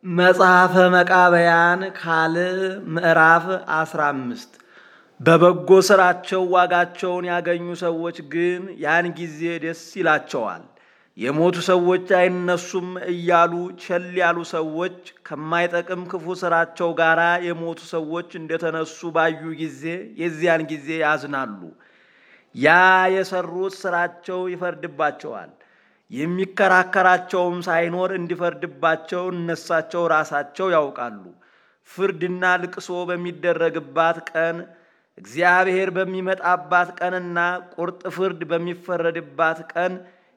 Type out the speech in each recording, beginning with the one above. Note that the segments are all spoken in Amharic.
መጽሐፈ መቃብያን ካልዕ ምዕራፍ 15 በበጎ ሥራቸው ዋጋቸውን ያገኙ ሰዎች ግን ያን ጊዜ ደስ ይላቸዋል። የሞቱ ሰዎች አይነሱም እያሉ ቸል ያሉ ሰዎች ከማይጠቅም ክፉ ሥራቸው ጋር የሞቱ ሰዎች እንደተነሱ ባዩ ጊዜ የዚያን ጊዜ ያዝናሉ። ያ የሰሩት ሥራቸው ይፈርድባቸዋል። የሚከራከራቸውም ሳይኖር እንዲፈርድባቸው እነሳቸው ራሳቸው ያውቃሉ። ፍርድና ልቅሶ በሚደረግባት ቀን እግዚአብሔር በሚመጣባት ቀንና ቁርጥ ፍርድ በሚፈረድባት ቀን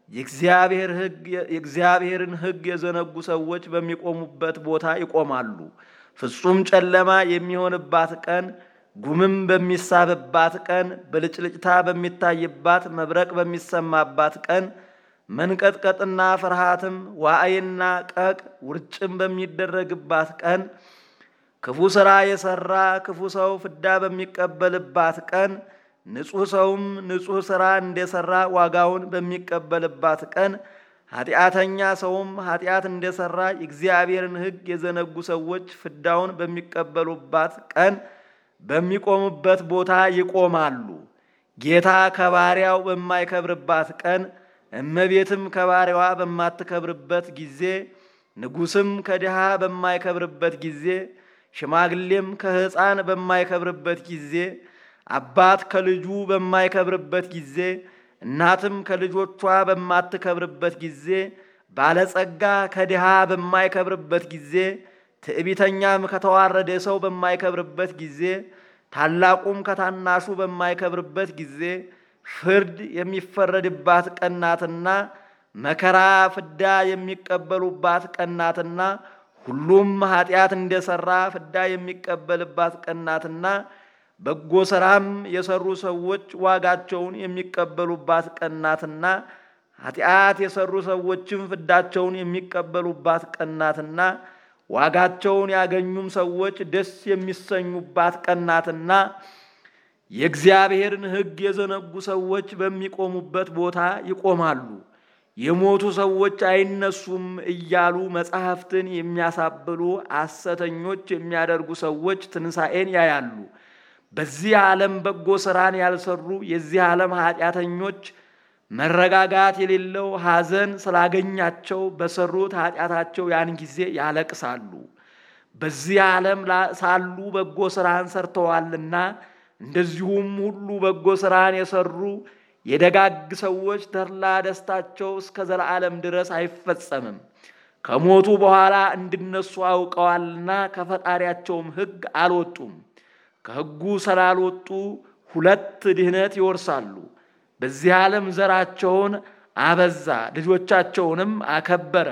የእግዚአብሔርን ሕግ የዘነጉ ሰዎች በሚቆሙበት ቦታ ይቆማሉ። ፍጹም ጨለማ የሚሆንባት ቀን፣ ጉምም በሚሳብባት ቀን፣ ብልጭልጭታ በሚታይባት፣ መብረቅ በሚሰማባት ቀን፣ መንቀጥቀጥና ፍርሃትም ዋዕይና ቀቅ ውርጭም በሚደረግባት ቀን ክፉ ሥራ የሠራ ክፉ ሰው ፍዳ በሚቀበልባት ቀን ንጹሕ ሰውም ንጹሕ ሥራ እንደሠራ ዋጋውን በሚቀበልባት ቀን ኃጢአተኛ ሰውም ኃጢአት እንደሠራ የእግዚአብሔርን ሕግ የዘነጉ ሰዎች ፍዳውን በሚቀበሉባት ቀን በሚቆሙበት ቦታ ይቆማሉ። ጌታ ከባሪያው በማይከብርባት ቀን፣ እመቤትም ከባሪያዋ በማትከብርበት ጊዜ፣ ንጉሥም ከድሃ በማይከብርበት ጊዜ ሽማግሌም ከሕፃን በማይከብርበት ጊዜ፣ አባት ከልጁ በማይከብርበት ጊዜ፣ እናትም ከልጆቿ በማትከብርበት ጊዜ፣ ባለጸጋ ከድሃ በማይከብርበት ጊዜ፣ ትዕቢተኛም ከተዋረደ ሰው በማይከብርበት ጊዜ፣ ታላቁም ከታናሹ በማይከብርበት ጊዜ ፍርድ የሚፈረድባት ቀናትና መከራ ፍዳ የሚቀበሉባት ቀናትና ሁሉም ኃጢአት እንደሠራ ፍዳ የሚቀበልባት ቀናትና በጎ ሥራም የሠሩ ሰዎች ዋጋቸውን የሚቀበሉባት ቀናትና ኃጢአት የሠሩ ሰዎችም ፍዳቸውን የሚቀበሉባት ቀናትና ዋጋቸውን ያገኙም ሰዎች ደስ የሚሰኙባት ቀናትና የእግዚአብሔርን ሕግ የዘነጉ ሰዎች በሚቆሙበት ቦታ ይቆማሉ። የሞቱ ሰዎች አይነሱም እያሉ መጻሕፍትን የሚያሳብሉ ሐሰተኞች የሚያደርጉ ሰዎች ትንሣኤን ያያሉ። በዚህ ዓለም በጎ ሥራን ያልሰሩ የዚህ ዓለም ኃጢአተኞች መረጋጋት የሌለው ሐዘን ስላገኛቸው በሰሩት ኃጢአታቸው ያን ጊዜ ያለቅሳሉ። በዚህ ዓለም ሳሉ በጎ ሥራን ሰርተዋልና እንደዚሁም ሁሉ በጎ ሥራን የሰሩ የደጋግ ሰዎች ተድላ ደስታቸው እስከ ዘላለም ድረስ አይፈጸምም። ከሞቱ በኋላ እንዲነሱ አውቀዋልና ከፈጣሪያቸውም ሕግ አልወጡም። ከሕጉ ስላልወጡ ሁለት ድህነት ይወርሳሉ። በዚህ ዓለም ዘራቸውን አበዛ፣ ልጆቻቸውንም አከበረ።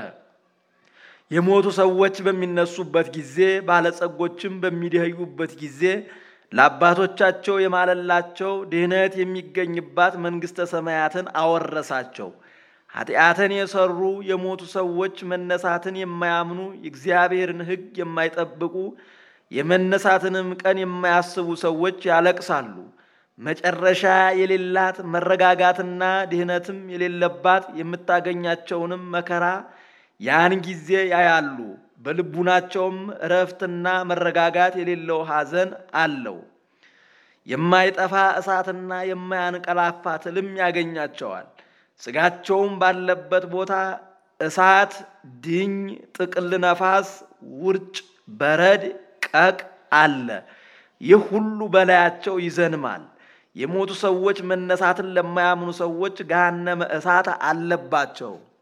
የሞቱ ሰዎች በሚነሱበት ጊዜ፣ ባለጸጎችም በሚደህዩበት ጊዜ ለአባቶቻቸው የማለላቸው ድህነት የሚገኝባት መንግሥተ ሰማያትን አወረሳቸው። ኃጢአትን የሰሩ የሞቱ ሰዎች መነሳትን የማያምኑ የእግዚአብሔርን ሕግ የማይጠብቁ የመነሳትንም ቀን የማያስቡ ሰዎች ያለቅሳሉ። መጨረሻ የሌላት መረጋጋትና ድህነትም የሌለባት የምታገኛቸውንም መከራ ያን ጊዜ ያያሉ። በልቡናቸውም እረፍትና መረጋጋት የሌለው ሐዘን አለው። የማይጠፋ እሳትና የማያንቀላፋ ትልም ያገኛቸዋል። ሥጋቸውም ባለበት ቦታ እሳት፣ ድኝ፣ ጥቅል ነፋስ፣ ውርጭ፣ በረድ፣ ቀቅ አለ። ይህ ሁሉ በላያቸው ይዘንማል። የሞቱ ሰዎች መነሳትን ለማያምኑ ሰዎች ገሃነመ እሳት አለባቸው።